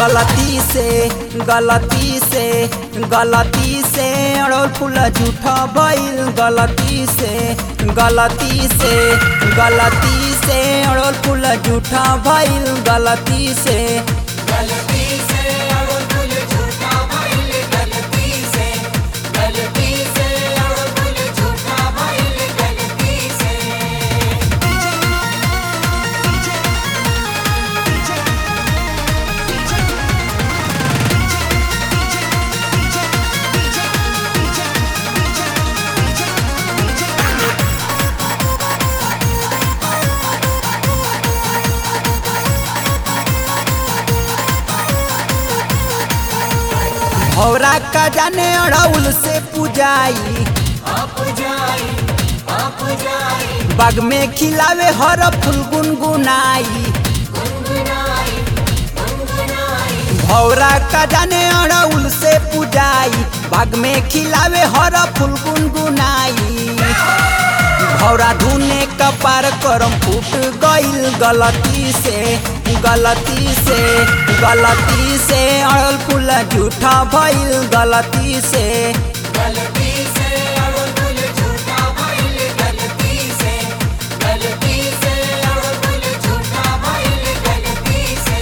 गलती से गलती से गलती से अड़ोल फूल झूठा भइल गलती से गलती से गलती से अड़ोल फूल झूठा भइल गलती से गलती से अड़ुल फुल झूठा भइल गलती से गलती से अड़ुल फुल झूठा भइल गलती से भौरा का जाने अड़ौल से पूजाई आप जाई आप जाई बाग में खिलावे हर फूल गुनगुनाई गुनगुनाई गुनगुनाई भौरा का जाने अड़ौल से पूजाई बाग में खिलावे हर फूल गुनगुनाई भौरा धुने कपार करम फूट गइल गलती से गलती से गलती से अड़ल फूल झूठा भइल गलती से गलती से अड़ुल फुल झूठा भइल गलती से गलती से अड़ुल फुल झूठा भइल गलती से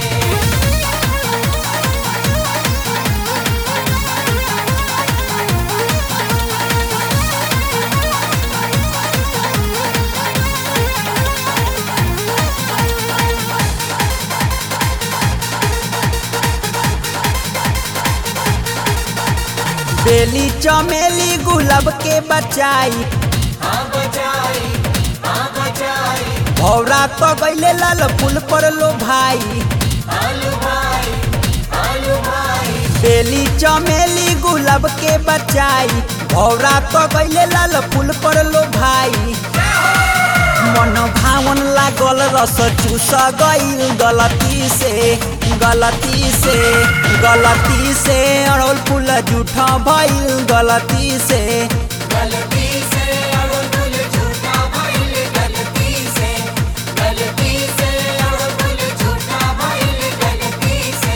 बेली चमेली गुलाब के बचाई हाँ बचाई हाँ बचाई भौरा तो गइले लाल फूल पर लो भाई आलू भाई आलू भाई बेली चमेली गुलाब के बचाई भौरा तो गइले लाल फूल पर लो भाई मन भावन लागल रस चूस गइल गलती से गलती से गलती से अड़ोल फूल झूठा भइल गलती से गलती से अड़ुल फुल झूठा भइल गलती से गलती से अड़ुल फुल झूठा भइल गलती से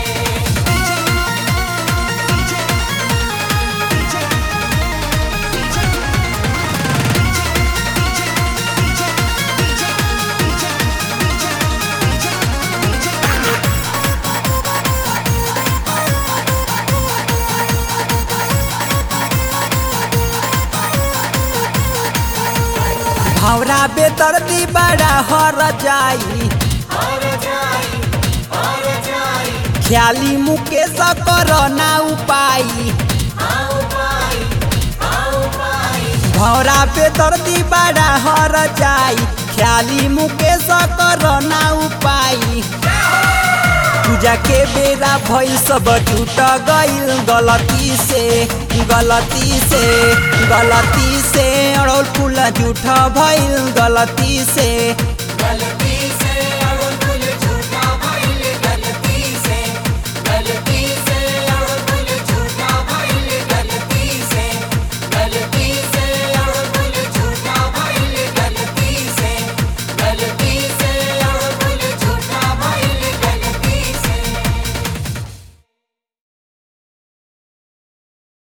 भौरा बेतरती बड़ा हर जाई और जाई और जाई ख्याली मुकेश कर ना उपाई आओ पाई आओ पाई भौरा पे दर्दी बड़ा हर जाई ख्याली मुकेश कर ना उपाई पूजा के बेरा भइल सब टूट गइल गलती से गलती से गलती से अड़ोल फूल झूठ भइल गलती से